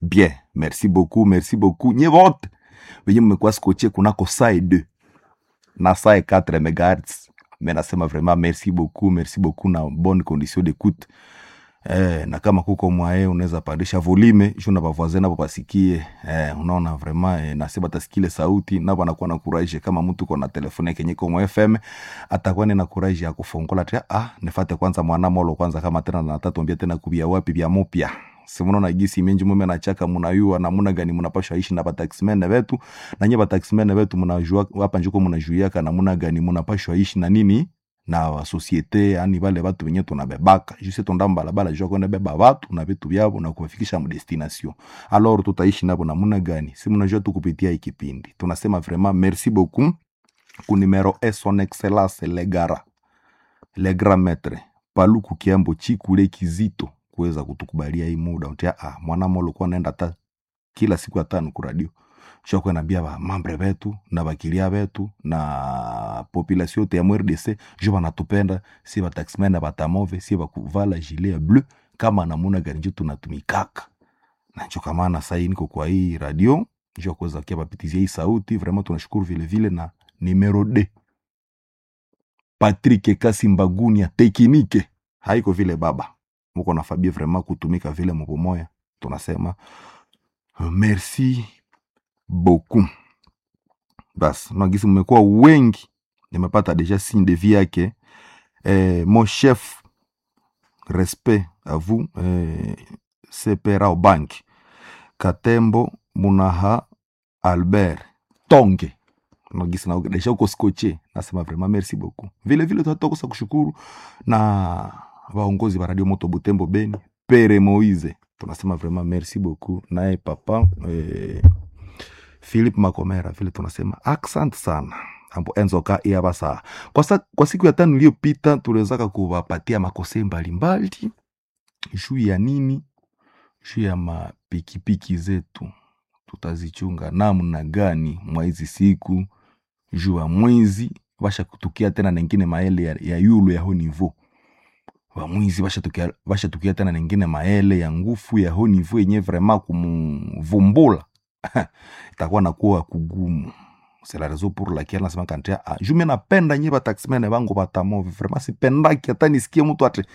bien merci beaucoup merci beaucoup nye vote venye mmekuwa skoche kunako sae 2 na sae 4 megahertz me nasema vraiment merci beaucoup merci beaucoup na bonne condition d'écoute eh, na kama kuko mwae unaweza pandisha volume juu na bavoisin nabo basikie eh, unaona vraiment eh, nasi batasikile sauti nabo anakuwa na courage kama mtu kona telefone yake nyiko mwa FM atakuwa na courage ya kufungola tia ah nifate kwanza mwana molo kwanza kama tena na tatu ambia tena kubia wapi bya mupya simunaona gisi menji mume nachaka munayua namuna gani munapasha ishi na bataximene betu na nye bataximene betu munajua hapa njiko munajuiaka namuna gani munapashwa ishi na nini na societe yani bale batu benye tunabebaka juse tonda mbalabala jua kwenda beba batu na vitu vyabo na kuwafikisha mu destination alors tutaishi nabo namuna gani si mnajua tu kupitia hii kipindi tunasema vraiment merci beaucoup ku numero e son excellence legara le grand maître paluku kiambo chikule kizito kuweza kutukubalia hii muda utia ah mwana molo kwa naenda ta kila siku ya tano ku radio shokwe nambia ba mambre betu na bakilia betu na population yote ya MRDC jo banatupenda si bataxmen na batamove si bakuvala gilet ya bleu kama namuna gani njo tunatumikaka na njo kamana sai niko kwa hii radio njo kuweza kia bapitizia hii sauti vraiment tunashukuru vile vile na numero d Patrick Kasi Mbaguni ya tekinike haiko vile baba muko na Fabie vraiment kutumika vile mupomoya tunasema uh, merci beaucoup bas nagisi mmekuwa wengi nimepata deja signe de vie yake eh, mon chef respect à vous eh, sepera bank katembo munaha albert tonge nagisi na deja uko skoche nasema vraiment merci beaucoup vile vile tunatokosa kushukuru na vaongozi va radio moto butembo beni pere moise tunasema vraiment merci beaucoup naye papa eh, philip makomera vile tunasema accent sana ambo enzoka iabasa kwa, sa, kwa siku ya tano iliyopita tuliwezaka kuwapatia makose mbalimbali juu ya nini juu ya mapikipiki zetu tutazichunga namna gani mwa hizi siku juu ya mwezi vasha kutukia tena nengine maele ya, ya yulo ya ho niveau vamwizi vashatukia vashatukia tena nengine maele ya ngufu ya ho niveau yenye vraiment kumvumbula itakuwa nakuwa kugumu c'est la raison pour laquelle nasema kantia ah, jume napenda nye bataximene bangu batamovi vraiment sipendaki hata nisikie mtu ati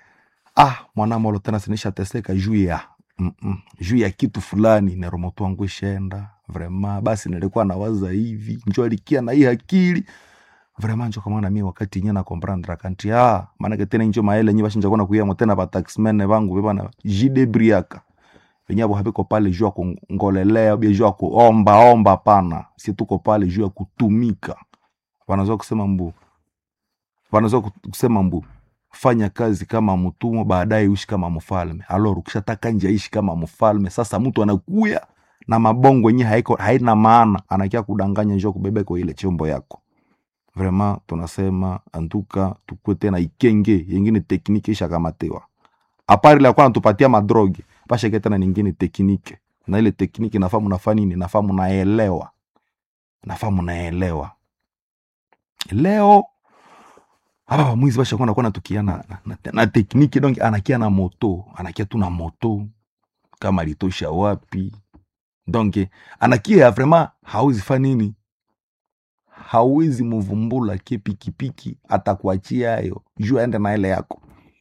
ah mwanamolo tena sinisha teseka juu ya mm -mm, juu ya kitu fulani neromoto wangu ishenda vraiment basi nilikuwa nawaza hivi njo alikia na hii akili vraiment njo kamana mie wakati nye na comprendre kanti ah maana tena njo maele nye bashinja kona kuya tena bataximene bangu bebana jidebriaka venye abo habiko pale juu ya kungolelea bia juu ya kuomba omba pana si tuko pale juu ya kutumika wanaweza kusema mbu wanaweza kusema mbu fanya kazi kama mtumwa baadaye uishi kama mfalme alor ukishataka nje aishi kama mfalme sasa mtu anakuya na mabongo yenye haiko haina maana anakia kudanganya njoo kubebeko ile chombo yako vraiment tunasema antuka tukue tena ikenge yengine tekniki ishakamatiwa apari la kwa natupatia madrogi pasheke tena ningine teknike na ile tekniki nafaa munafaa nini nafaa munaelewa nafaa munaelewa leo hapa bamwizi bashakuwa nakuwa natukia na, na, na, na tekniki donc anakia na moto anakia tu na moto kama alitosha wapi donc anakia vraiment hawezi fa nini hawezi muvumbula ke pikipiki atakuachia hayo juu aende na ile yako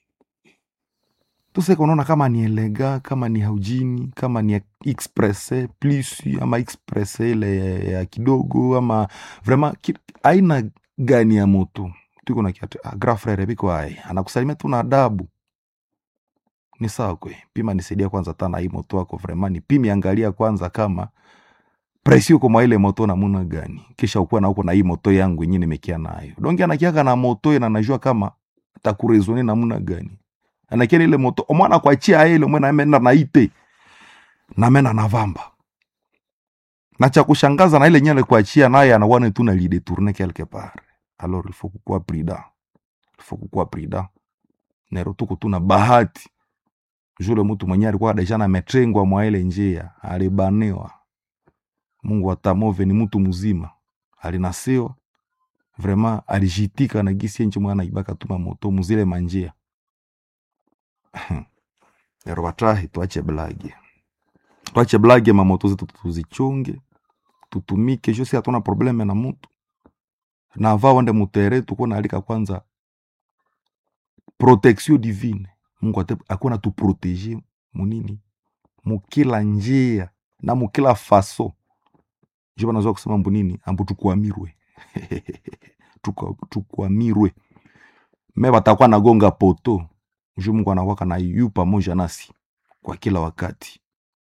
tuseka unaona kama ni elega kama ni haujini kama ni express plus ama express ile ya, ya kidogo ama vraiment ki, aina gani ya moto tuko na kiatu ah, grand frere biko ai anakusalimia tu na adabu ni sawa kwe pima nisaidia kwanza tana hii moto wako vraiment ni pimi angalia kwanza kama presio kwa ile moto namuna gani kisha ukuwa na huko na hii moto yangu yenyewe nimekia nayo donge anakiaka na moto na najua kama takurezone namuna gani anakia ile moto omwana kwachia ile mwana amenda na ite na mena na vamba na cha kushangaza na ile nyele kuachia naye anawana tu na lide tourner quelque part alors il faut kukuwa prida il faut kukuwa prida nero tuko tuna bahati jule mtu mwenye alikuwa deja na metrengwa mwa ile njia alibaniwa mungu atamove ni mtu mzima alinasiwa vraiment alijitika na gisi enchi mwana ibaka tuma moto muzile manjia nero batahi tuache blagi twache blage mamoto zetu tuzichunge tutumike jo si hatuna probleme na mutu na va wende mutere tuko naalika kwanza protection divine mungu ate akuwa natuprotege munini mukila njia na mukila faso jo banazwa kusema mbu nini ambu tukwamirwe Tukwa- tukwamirwe me batakuwa nagonga poto ju mungu anakwaka na yu pamoja nasi kwa kila wakati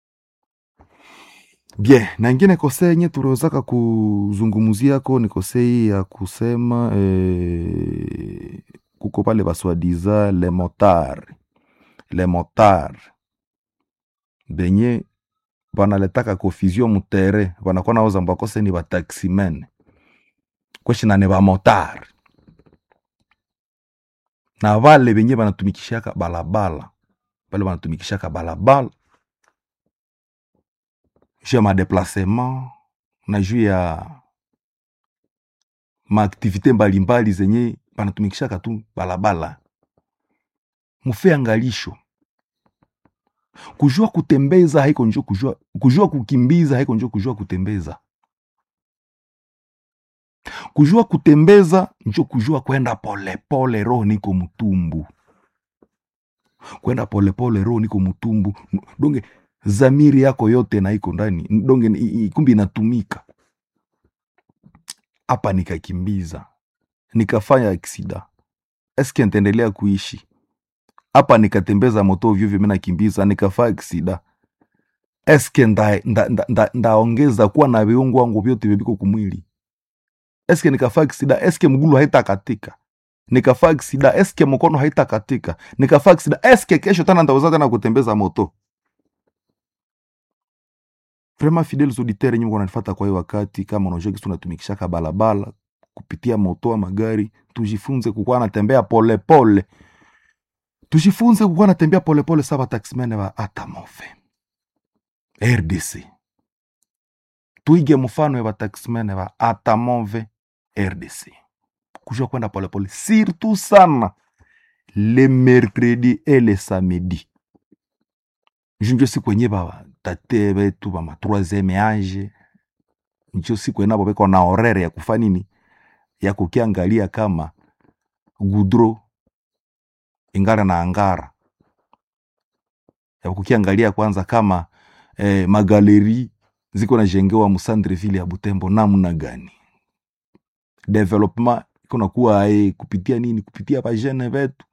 bien na ingine kose yenye tuliwezaka kuzungumziako ni kose hii ya kusema eh, kuko pale baswadiza le motar le motar benye banaletaka confusion mutere banakuwa naoza mbakose ni bataximen kweshina ni bamotar na vale benye banatumikishaka balabala pale banatumikishaka balabala juu ya madeplasement na juu ya maaktivite mbalimbali zenye banatumikishaka tu balabala mufe angalisho kujua kutembeza haiko njo kujua, kujua kukimbiza haiko njo kujua kutembeza kujua kutembeza njo kujua kwenda polepole roho niko mtumbu kwenda polepole roho niko mtumbu donge zamiri yako yote na iko ndani donge ni- i- i- kumbi inatumika hapa nikakimbiza nikafanya aksida eske ntaendelea kuishi hapa nikatembeza moto ovyo ovyo mi nakimbiza nikafaa aksida eske ndaongeza nda, nda, nda, ndaongeza kuwa na viungo wangu vyote vyeviko kumwili eske nikafaa aksida eske mgulu haitakatika nikafaa aksida eske mkono haitakatika nikafaa aksida eske kesho tena ndaweza tena kutembeza moto vraiment fidèles auditeurs yenye mko nanifata kwa hiyo wakati kama unajua kisu tunatumikishaka balabala kupitia moto ama gari tujifunze kukuwa natembea polepole tujifunze kukuwa natembea polepole sa bataximene ba atamove rdc tuige mfano ya bataximene ba atamove rdc kujua kwenda polepole surtout sana le mercredi et le samedi junjo siku enye batate betu bama troisieme age njo siku enabo beko na horere ya kufa nini ya kukiangalia kama gudro ingara na angara ya kukiangalia kwanza kama eh, magaleri ziko najengewa musandreville ya butembo namna gani development iko nakuwa eh, kupitia nini kupitia bajene betu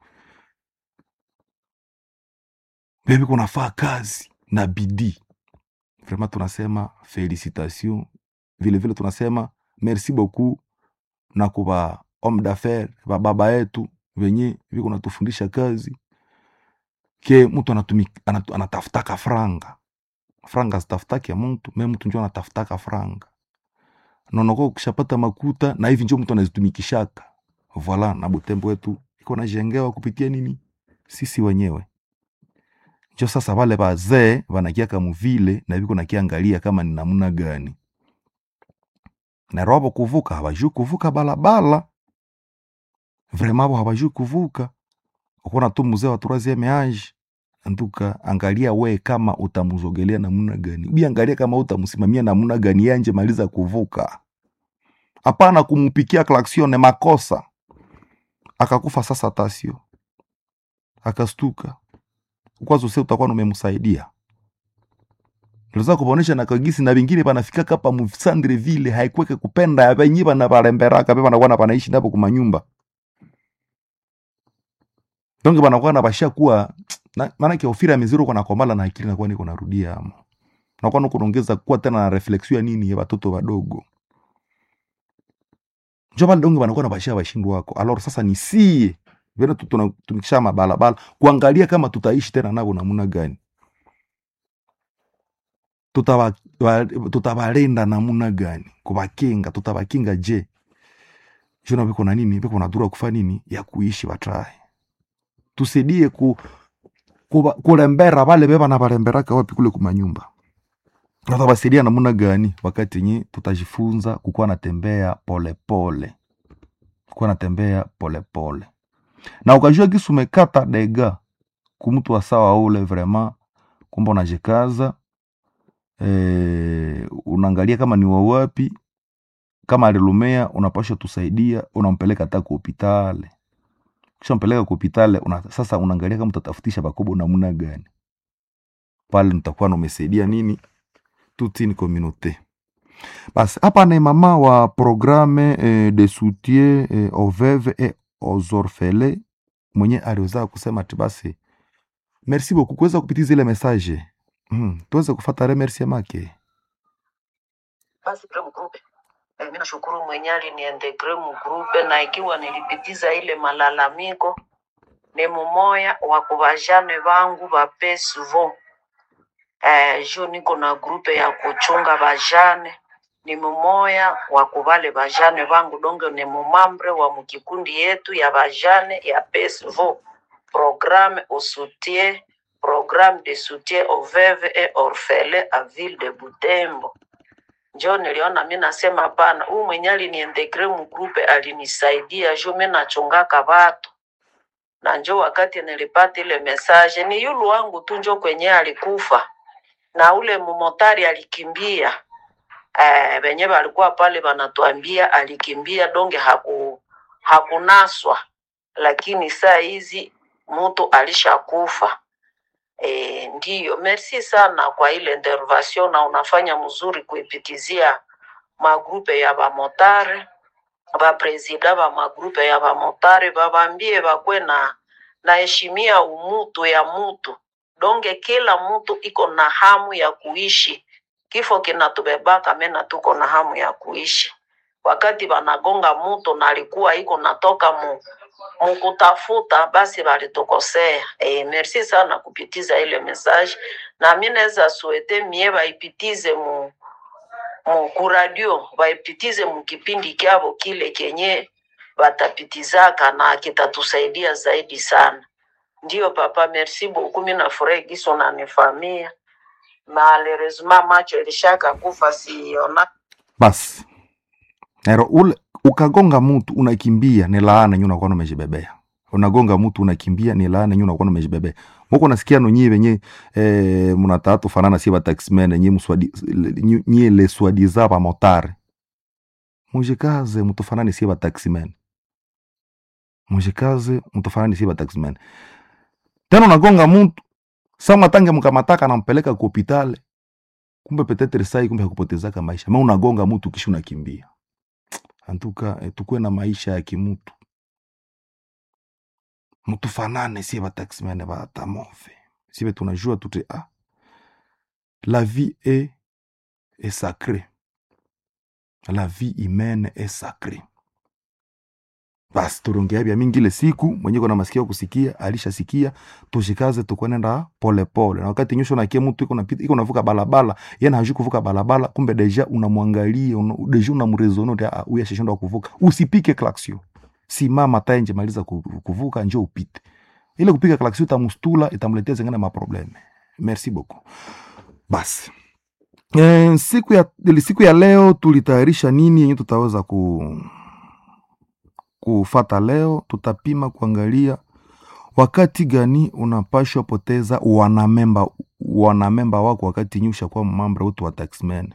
bebi kunafaa kazi na bidii vraiment tunasema felicitation vilevile tunasema merci beaucoup na kuba homme d'affaires ba baba yetu venye viko natufundisha kazi ke mtu anatumi- anatu- anatafutaka franga franga zitafutake mtu me mtu njo anatafutaka franga nonoko ukishapata makuta na hivi njo mtu anazitumikishaka voila na butembo wetu iko najengewa kupitia nini sisi wenyewe njo sasa wale bazee wanakiaka muvile na viko nakiangalia kama ni namna gani narobo kuvuka hawajui kuvuka balabala vrema abo hawajui kuvuka ukona tu mzee wa troisieme age antuka angalia we kama utamuzogelea namna gani ubi angalia kama utamsimamia namna gani yanje maliza kuvuka hapana kumupikia klaksione makosa akakufa sasa tasio akastuka kwanza use utakuwa numemsaidia liza kuponesha na kagisi na vingine panafika kapa msandre vile haikweke kupenda ya venye bana balemberaka be banakuwa na panaishi napo kumanyumba donge banakuwa na basha kuwa na- maanake ofira ya miziro kwa nakomala na akili nakuwa niko narudia amo nakuwa niko naongeza kuwa tena na refleksio ya nini ya watoto wadogo njo pale donge banakuwa na basha bashindu wako alor sasa ni sie vile tu- tunatumikisha mabalabala kuangalia kama tutaishi tena navo namuna gani Tutaba- wa- tutabalinda namuna gani kubakinga tutabakinga je jona biko na nini biko na dura kufa nini ya kuishi batrae tusaidie ku, kuba- kulembera bale beba na balemberaka wapi kule kumanyumba tutabasaidia namuna gani wakati yenye tutajifunza kukuwa natembea polepole kukuwa natembea polepole na ukajua gisi umekata dega kumtu wa sawa ule vrema kumbe unajikaza eh, unaangalia kama ni wawapi kama alilumea unapasha tusaidia unampeleka hata ku hopitale kisha mpeleka ku hopitale una, sasa unaangalia kama utatafutisha bakobo namna gani pale nitakuwa numesaidia nini toute une communauté basi hapa ni mama wa programme eh, de soutien eh, aux veuves et aux orphelins mwenye aliweza kusema ati basi merci beaucoup kuweza kupitiza ile message mm, tuweze kufata remerciement make basi ile mgrupe eh, mimi nashukuru mwenye aliniintegre mgrupe na ikiwa nilipitiza ile malalamiko ni mumoya wa kubajane bangu bape souvent eh, juu niko na grupe ya kuchunga bajane ni mumoya wa kubale bajane bangu donge ni mumambre wa mukikundi yetu ya bajane ya PSVO programme au soutien programme de soutien aux veuves et orphelins à ville de Butembo njo niliona mi nasema hapana, huu mwenye aliniintegre mgrupe alinisaidia juu mi nachungaka watu na njo wakati nilipata ile message ni yulu wangu tu njo kwenye alikufa na ule mumotari alikimbia eh, wenye walikuwa pale wanatuambia alikimbia donge haku, hakunaswa lakini saa hizi mtu alishakufa E, ndiyo, merci sana kwa ile intervention na unafanya mzuri kuipitizia magrupe ya bamotare bapresida ba magrupe ya bamotare babambie bakwe na naheshimia umutu ya mutu donge kila mutu iko na hamu ya kuishi kifo kinatubebaka mena tuko na hamu ya kuishi wakati banagonga mutu na alikuwa iko natoka mu mukutafuta basi balitukosea. E, merci sana kupitiza ile message, na mi naweza suete mie baipitize mu, mu kuradio baipitize mu kipindi kyabo kile kenye batapitizaka na kitatusaidia zaidi sana. Ndio papa, merci beaucoup. Mi nafurahi giso nanifamia malheureusement macho ilishaka kufa siona basi ero ule ukagonga mtu unakimbia ni laana nyu unakuwa umejibebea unagonga mtu unakimbia ni laana nyu unakuwa umejibebea muko nasikia no nyie wenye eh, mnatatu fanana si ba taxmen nyie mswadi nyie- nyie le swadiza ba motare mujikaze mtufanani si ba taxmen mujikaze mtufanani si ba taxmen tena unagonga mtu sama tange mkamataka nampeleka ku hopitale kumbe petetre sai kumbe hakupotezaka maisha ma unagonga mtu kisha unakimbia antuka eh, tukuwe na maisha ya kimutu mtufanane sie bataximene batamove sibe tunajua tute ah, la vie est, est sacrée la vie humaine est sacrée basi turongea bya mingi ile siku mwenye kona masikio kusikia alishasikia tushikaze tukwenenda pole pole na wakati nyusho nakie mtu iko napita iko navuka balabala yeye hajui kuvuka balabala kumbe deja unamwangalia una, deja unamrezono de ah, huyu ashashindwa kuvuka usipike klaksio simama taenje maliza ku- kuvuka njoo upite ile kupiga klaksio itamustula itamletea zingine maprobleme merci beaucoup basi e, siku ya ili siku ya leo tulitayarisha nini yenye tutaweza ku kufata leo tutapima kuangalia wakati gani unapashwa poteza wanamemba wanamemba wako wakati nyusha kwa mambo wote wa taxman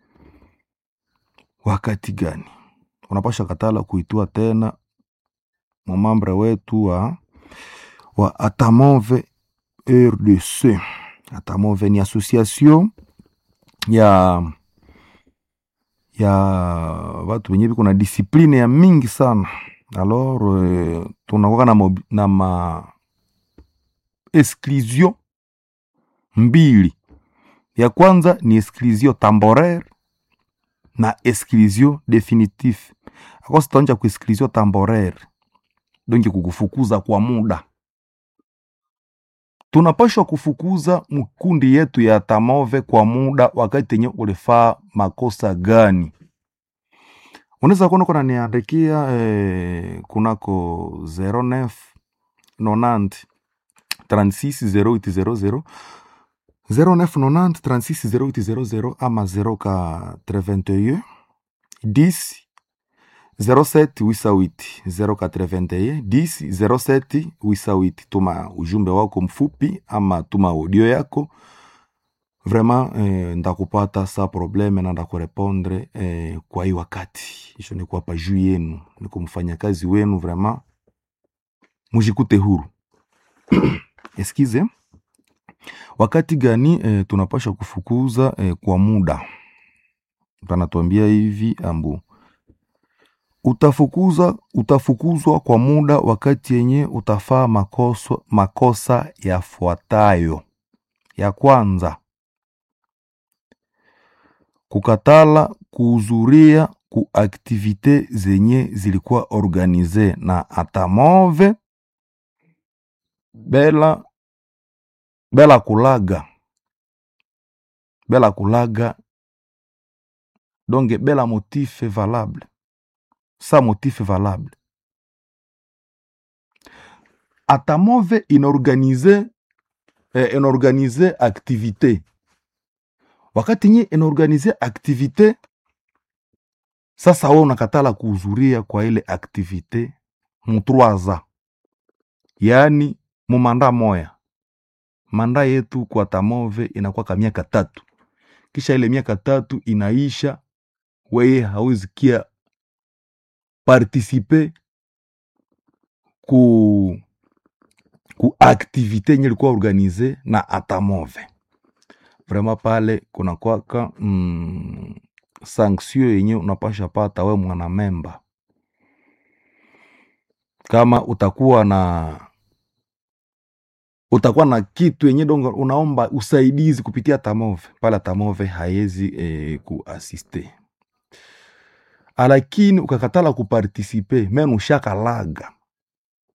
wakati gani unapashwa katala kuitua tena mamambre wetu wa, wa atamove rdc atamove ni association ya ya watu wenye viko na disipline ya mingi sana alors eh, tunakuwa na, mobi- na ma exclusion mbili ya kwanza ni exclusion temporaire na exclusion definitif akosi taonja ku exclusion temporaire donki kukufukuza kwa muda tunapashwa kufukuza mkundi yetu ya tamove kwa muda wakati yenye ulifaa makosa gani unaweza kuona kuna niandikia eh, kunako 09 90 36 0800 0990 36 0800 ama 081 10 07 wisawiti 081 10 07 wisawiti tuma ujumbe wako mfupi ama tuma audio yako vraiment eh, ndakupata sa probleme na ndakurepondre eh, kwa hii wakati isho niko hapa juu yenu niko mfanyakazi wenu vraiment mujikute huru eskize wakati gani eh, tunapasha kufukuza eh, kwa muda panatuambia hivi ambu utafukuza utafukuzwa kwa muda wakati yenye utafaa makoso, makosa yafuatayo ya kwanza kukatala kuhudhuria ku aktivite zenye zilikuwa organize na atamove bela bela kulaga bela kulaga donc bela motif valable sa motif valable atamove inorganize eh, inorganize activité wakati nye inorganize activité sasa we unakatala kuhudhuria kwa ile activité mutroaza yaani mumanda moya manda yetu kwa tamove inakuwa miaka tatu kisha ile miaka tatu inaisha weye hawezi kia participe ku ku activité yenye ilikuwa organize na atamove vraiment pale kuna kwaka mm, sanction yenye unapasha pata we mwana memba kama utakuwa na utakuwa na kitu yenye dongo unaomba usaidizi kupitia tamove pale tamove haiwezi eh, kuasiste lakini ukakatala kupartisipe men ushakalaga